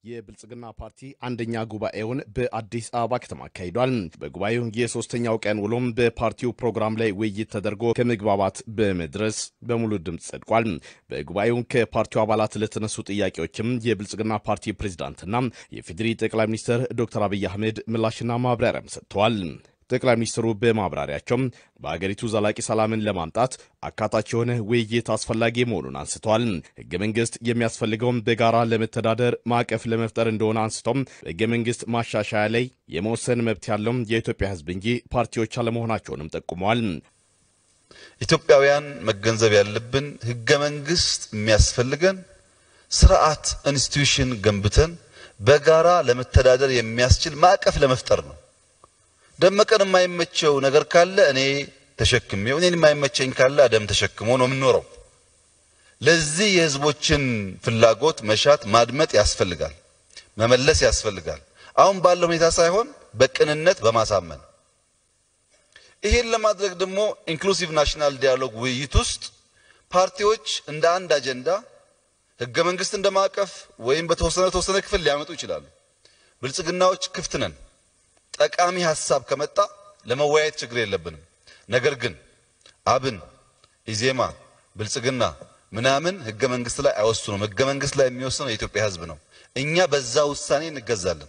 የብልጽግና ፓርቲ አንደኛ ጉባኤውን በአዲስ አበባ ከተማ አካሂዷል። በጉባኤው የሶስተኛው ቀን ውሎም በፓርቲው ፕሮግራም ላይ ውይይት ተደርጎ ከመግባባት በመድረስ በሙሉ ድምፅ ጸድቋል። በጉባኤው ከፓርቲው አባላት ለተነሱ ጥያቄዎችም የብልጽግና ፓርቲ ፕሬዚዳንትና የፌዴሪ ጠቅላይ ሚኒስትር ዶክተር አብይ አህመድ ምላሽና ማብራሪያም ሰጥተዋል። ጠቅላይ ሚኒስትሩ በማብራሪያቸው በሀገሪቱ ዘላቂ ሰላምን ለማምጣት አካታች የሆነ ውይይት አስፈላጊ መሆኑን አንስተዋል። ህገ መንግስት የሚያስፈልገውም በጋራ ለመተዳደር ማዕቀፍ ለመፍጠር እንደሆነ አንስቶም በህገ መንግስት ማሻሻያ ላይ የመወሰን መብት ያለው የኢትዮጵያ ህዝብ እንጂ ፓርቲዎች አለመሆናቸውንም ጠቁመዋል። ኢትዮጵያውያን መገንዘብ ያለብን ህገ መንግስት የሚያስፈልገን ስርዓት ኢንስቲትዩሽን ገንብተን በጋራ ለመተዳደር የሚያስችል ማዕቀፍ ለመፍጠር ነው። ደመቀን የማይመቸው ነገር ካለ እኔ ተሸክሜው እኔን የማይመቸኝ ካለ አደም ተሸክሞ ነው የምንኖረው። ለዚህ የህዝቦችን ፍላጎት መሻት ማድመጥ ያስፈልጋል፣ መመለስ ያስፈልጋል። አሁን ባለው ሁኔታ ሳይሆን በቅንነት በማሳመን ይሄን ለማድረግ ደግሞ ኢንክሉሲቭ ናሽናል ዲያሎግ ውይይት ውስጥ ፓርቲዎች እንደ አንድ አጀንዳ ህገ መንግስት እንደ ማዕቀፍ ወይም በተወሰነ ተወሰነ ክፍል ሊያመጡ ይችላሉ። ብልጽግናዎች ክፍት ነን። ጠቃሚ ሀሳብ ከመጣ ለመወያየት ችግር የለብንም። ነገር ግን አብን፣ ኢዜማ፣ ብልጽግና ምናምን ህገ መንግስት ላይ አይወስኑም። ህገ መንግስት ላይ የሚወስነው የኢትዮጵያ ህዝብ ነው። እኛ በዛ ውሳኔ እንገዛለን።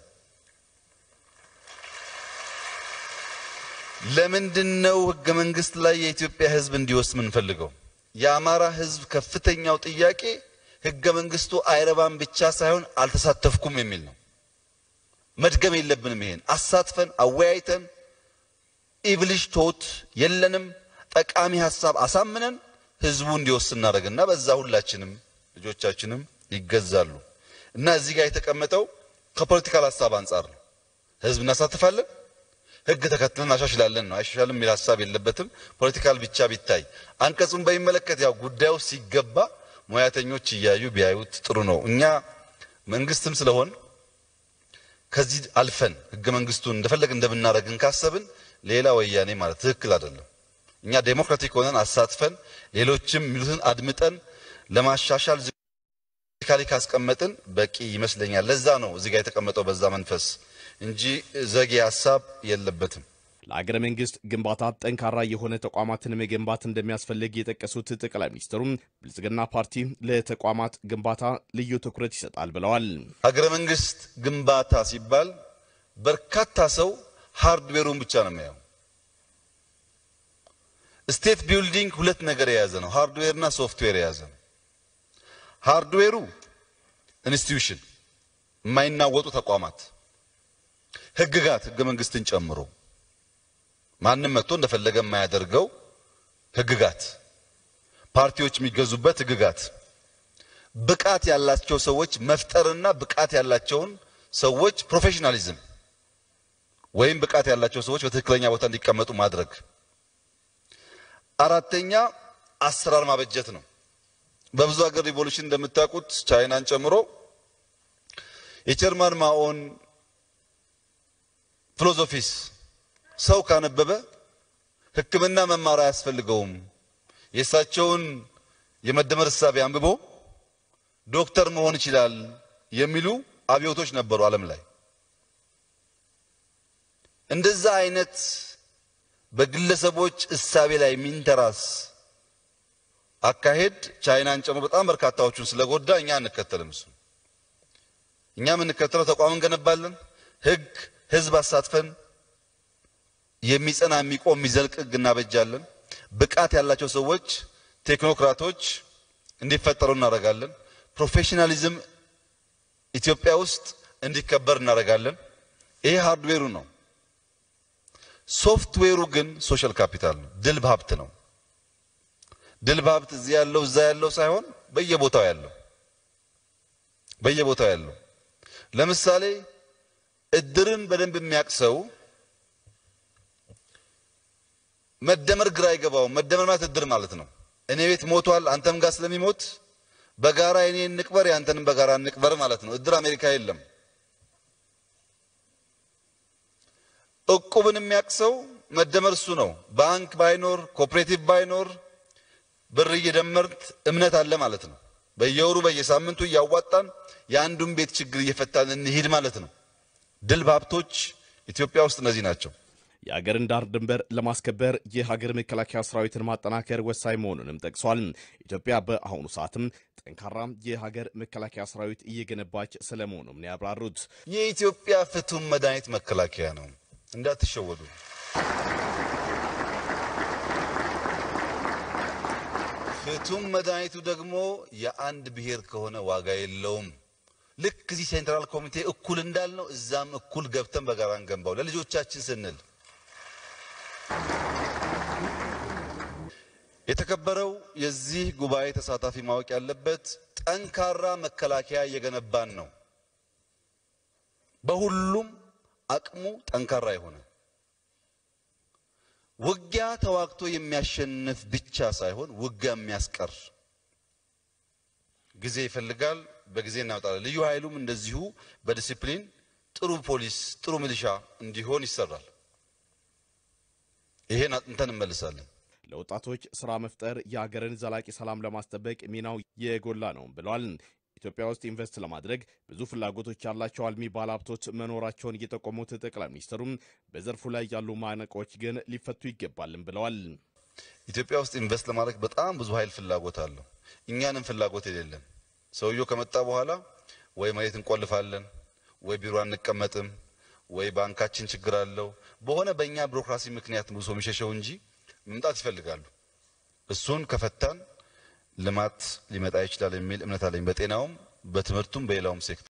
ለምንድን ነው ህገ መንግስት ላይ የኢትዮጵያ ህዝብ እንዲወስን የምንፈልገው? የአማራ ህዝብ ከፍተኛው ጥያቄ ህገ መንግስቱ አይረባም ብቻ ሳይሆን አልተሳተፍኩም የሚል ነው። መድገም የለብንም። ይሄን አሳትፈን አወያይተን ኢቭሊሽ ቶት የለንም ጠቃሚ ሀሳብ አሳምነን ህዝቡ እንዲወስን እናደርግና በዛ ሁላችንም ልጆቻችንም ይገዛሉ። እና እዚህ ጋር የተቀመጠው ከፖለቲካል ሀሳብ አንጻር ነው። ህዝብ እናሳትፋለን፣ ህግ ተከትለን አሻሽላለን ነው። አይሻሻልም የሚል ሀሳብ የለበትም። ፖለቲካል ብቻ ቢታይ አንቀጹን በሚመለከት ያው ጉዳዩ ሲገባ ሙያተኞች እያዩ ቢያዩት ጥሩ ነው። እኛ መንግስትም ስለሆን ከዚህ አልፈን ህገ መንግስቱን እንደፈለግ እንደምናደርግን ካሰብን ሌላ ወያኔ ማለት ትክክል አይደለም። እኛ ዴሞክራቲክ ሆነን አሳትፈን ሌሎችም የሚሉትን አድምጠን ለማሻሻል ካሊ ካስቀመጥን በቂ ይመስለኛል። ለዛ ነው እዚህ ጋር የተቀመጠው በዛ መንፈስ እንጂ ዘጌ ሀሳብ የለበትም። ለአገረ መንግስት ግንባታ ጠንካራ የሆነ ተቋማትን መገንባት እንደሚያስፈልግ የጠቀሱት ጠቅላይ ሚኒስትሩም ብልጽግና ፓርቲ ለተቋማት ግንባታ ልዩ ትኩረት ይሰጣል ብለዋል። ሀገረ መንግስት ግንባታ ሲባል በርካታ ሰው ሃርድዌሩን ብቻ ነው የሚያየው። ስቴት ቢልዲንግ ሁለት ነገር የያዘ ነው፣ ሃርድዌርና ሶፍትዌር የያዘ ነው። ሃርድዌሩ ኢንስቲትዩሽን፣ የማይናወጡ ተቋማት፣ ህግጋት፣ ህገ መንግስትን ጨምሮ ማንም መጥቶ እንደፈለገ የማያደርገው ህግጋት፣ ፓርቲዎች የሚገዙበት ህግጋት፣ ብቃት ያላቸው ሰዎች መፍጠርና ብቃት ያላቸውን ሰዎች ፕሮፌሽናሊዝም ወይም ብቃት ያላቸው ሰዎች በትክክለኛ ቦታ እንዲቀመጡ ማድረግ። አራተኛ አሰራር ማበጀት ነው። በብዙ ሀገር ሪቮሉሽን እንደምታውቁት ቻይናን ጨምሮ የጀርመን ማኦን ፊሎዞፊስ ሰው ካነበበ ሕክምና መማር አያስፈልገውም። የእሳቸውን የመደመር እሳቤ አንብቦ ዶክተር መሆን ይችላል የሚሉ አብዮቶች ነበሩ ዓለም ላይ። እንደዛ አይነት በግለሰቦች እሳቤ ላይ የሚንተራስ አካሄድ ቻይናን ጨምሮ በጣም በርካታዎቹን ስለጎዳ እኛ አንከተልም። እሱ እኛ የምንከተለው ተቋም እንገነባለን፣ ህግ ህዝብ አሳትፈን የሚጸና የሚቆም የሚዘልቅ ህግ እናበጃለን። ብቃት ያላቸው ሰዎች ቴክኖክራቶች እንዲፈጠሩ እናደርጋለን። ፕሮፌሽናሊዝም ኢትዮጵያ ውስጥ እንዲከበር እናደርጋለን። ይሄ ሃርድዌሩ ነው። ሶፍትዌሩ ግን ሶሻል ካፒታል ነው፣ ድል በሀብት ነው። ድል በሀብት እዚህ ያለው እዛ ያለው ሳይሆን በየቦታው ያለው በየቦታው ያለው ለምሳሌ እድርን በደንብ የሚያውቅ ሰው መደመር ግራ አይገባውም። መደመር ማለት እድር ማለት ነው። እኔ ቤት ሞቷል፣ አንተም ጋር ስለሚሞት በጋራ እኔ እንቅበር፣ ያንተንም በጋራ እንቅበር ማለት ነው። እድር አሜሪካ የለም። እቁብን የሚያውቅ ሰው መደመር እሱ ነው። ባንክ ባይኖር ኮኦፕሬቲቭ ባይኖር ብር እየደመርት እምነት አለ ማለት ነው። በየወሩ በየሳምንቱ እያዋጣን የአንዱን ቤት ችግር እየፈታን እንሂድ ማለት ነው። ድል በሀብቶች ኢትዮጵያ ውስጥ እነዚህ ናቸው። የሀገርን ዳር ድንበር ለማስከበር የሀገር መከላከያ ሰራዊትን ማጠናከር ወሳኝ መሆኑንም ጠቅሷል። ኢትዮጵያ በአሁኑ ሰዓትም ጠንካራ የሀገር መከላከያ ሰራዊት እየገነባች ስለመሆኑም ነው ያብራሩት። የኢትዮጵያ ፍቱን መድኃኒት መከላከያ ነው፣ እንዳትሸወዱ። ፍቱን መድኃኒቱ ደግሞ የአንድ ብሔር ከሆነ ዋጋ የለውም። ልክ እዚህ ሴንትራል ኮሚቴ እኩል እንዳልነው እዛም እኩል ገብተን በጋራ እንገንባው ለልጆቻችን ስንል የተከበረው የዚህ ጉባኤ ተሳታፊ ማወቅ ያለበት ጠንካራ መከላከያ እየገነባን ነው። በሁሉም አቅሙ ጠንካራ የሆነ ውጊያ ተዋግቶ የሚያሸንፍ ብቻ ሳይሆን ውጊያ የሚያስቀር ጊዜ ይፈልጋል። በጊዜ እናወጣለን። ልዩ ኃይሉም እንደዚሁ በዲሲፕሊን ጥሩ ፖሊስ፣ ጥሩ ሚሊሻ እንዲሆን ይሰራል። ይሄን አጥንተን እንመልሳለን። ለወጣቶች ስራ መፍጠር የሀገርን ዘላቂ ሰላም ለማስጠበቅ ሚናው የጎላ ነው ብለዋል። ኢትዮጵያ ውስጥ ኢንቨስት ለማድረግ ብዙ ፍላጎቶች ያላቸው አልሚ ባለሀብቶች መኖራቸውን የጠቆሙት ጠቅላይ ሚኒስትሩም በዘርፉ ላይ ያሉ ማነቆች ግን ሊፈቱ ይገባልም ብለዋል። ኢትዮጵያ ውስጥ ኢንቨስት ለማድረግ በጣም ብዙ ኃይል ፍላጎት አለው። እኛንም ፍላጎት የሌለን ሰውየው ከመጣ በኋላ ወይ መሬት እንቆልፋለን፣ ወይ ቢሮ አንቀመጥም፣ ወይ ባንካችን ችግር አለው በሆነ በእኛ ቢሮክራሲ ምክንያት ብዙ ሰው የሚሸሸው እንጂ መምጣት ይፈልጋሉ። እሱን ከፈታን ልማት ሊመጣ ይችላል የሚል እምነት አለኝ። በጤናውም በትምህርቱም በሌላውም ሴክተር